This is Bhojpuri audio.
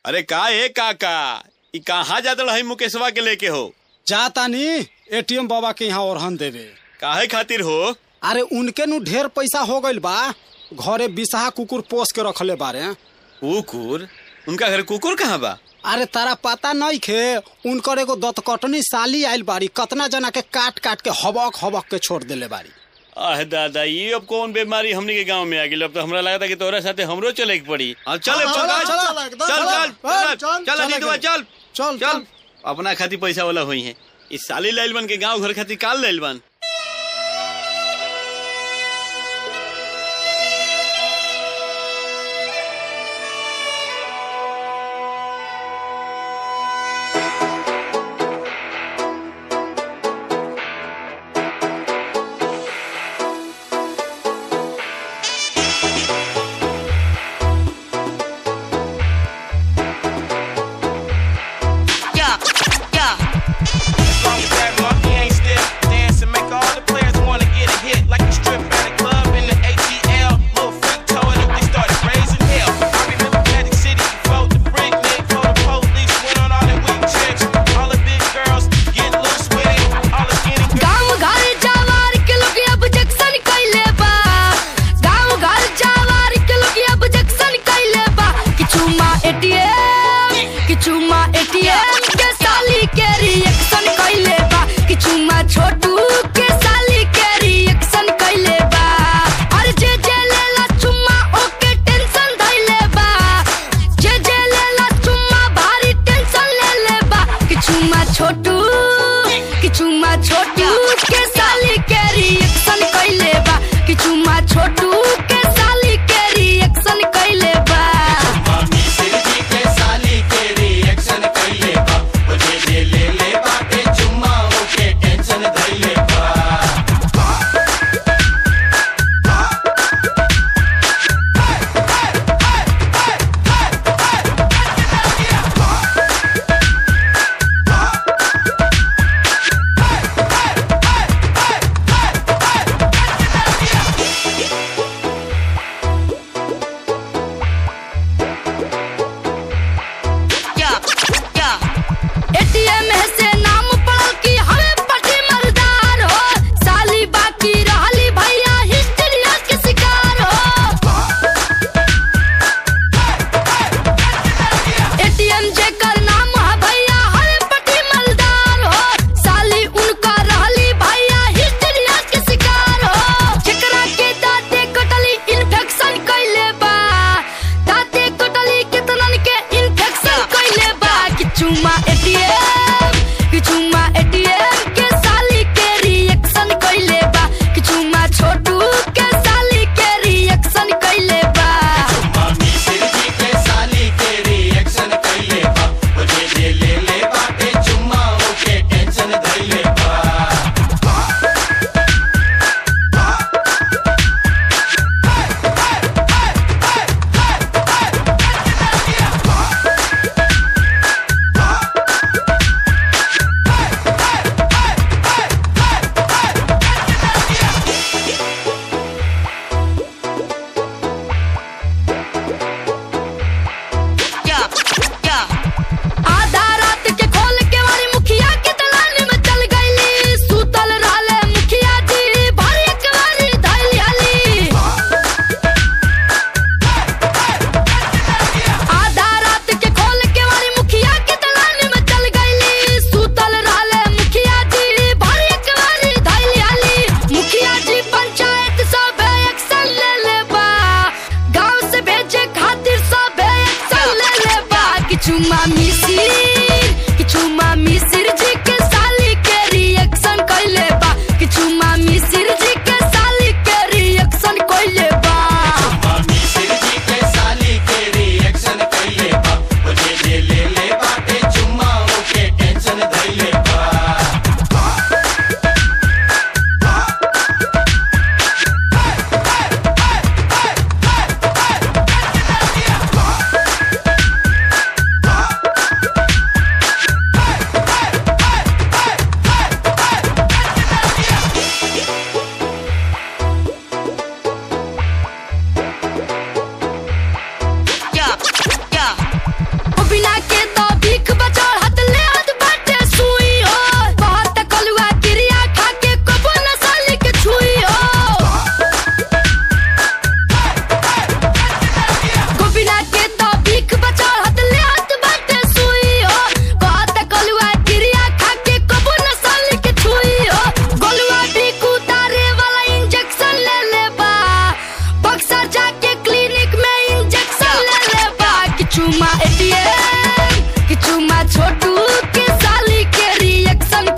अरे का ए काका ई कहाँ जात रही मुकेशवा के लेके हो जातानी एटीएम बाबा के यहाँ ओरहन देवे काहे खातिर हो अरे उनके नु ढेर पैसा हो गइल बा घरे बिसाहा कुकुर पोस के रखले बारे कुकुर उनका घर कुकुर कहाँ बा अरे तारा पता नहीं खे उनकर एगो दतकटनी साली आइल बाड़ी कतना जना के काट काट के हबक हबक के छोड़ देले बाड़ी आह दादा ये अब कौन बीमारी हमने के गांव में आ गई अब तो हमरा लगा था कि तोरा साथे हमरो चले के पड़ी अब चल हाँ, चल चल, चल चल, एकदम चल चल, चल चल, चल चल, अजीतवा, चल चल, चल अपना खातिर पैसा वाला हुई है इस साली लाइल बन के गांव घर खातिर काल लाइल बन Yeah, yeah. As long as that monkey ain't still dancing, make all the players wanna get a hit like a strip at a club in the ATL. Little freak told it, they started raising hell. I remember Magic City before the freak Nick, before the police went on all the weak chicks. All the big girls get loose with it, all the skinny girls. गाँव घर जवार के लोग अब जक्सन कैले बा गाँव घर जवार के लोग अब जक्सन कैले बा किछु मा एटीएम किछु मा एटीएम के साली के रिएक्शन कैले बा किछु मा छोटू के साली के रिएक्शन कैले बा और जे जे लेला चुम्मा ओके टेंशन धैले बा जे जे लेला चुम्मा भारी टेंशन ले ले बा किछु मा छोटू किछु मा छोटू के साली के रिएक्शन कैले बा किछु मा छोटू के साली के रिएक्शन कैले बा एटीएम से नाम पड़ल कि हमें पटी मर्दार हो साली बाकी रहली भैया हिस्ट्रिया के शिकार हो एटीएम जेकर नाम है भैया हमें पटी मर्दार हो साली उनका रहली भैया हिस्ट्रिया के शिकार हो जेकरा के दाते कटली इन्फेक्शन कैले बा दाते कटली कितनन के इन्फेक्शन कैले बा किछु मा एटीएम किछु मा एटीएम के साली के रिएक्शन कैले बा किछु मा छोटू के साली के रिएक्शन कैले बा आधा रात के खोल के वाली मुखिया के दलान में चल गईली सुतल रहले मुखिया जी भर एक बारी धैली हली आधा रात के खोल के वाली मुखिया के दलान में चल गईली सुतल रहले मुखिया जी भर एक बारी धैली हली मुखिया जी पंचायत सब एक्शन ले ले बा गांव से भेजे खातिर सब एक्शन ले ले बा किछु मामी सिर किछु मामी सिर जी के साली के रिएक्शन कैले बा किछु मामी सिर जी के साली के रिएक्शन कैले बा Hey! एटीएम कि चुमा छोटू के साली के रिएक्शन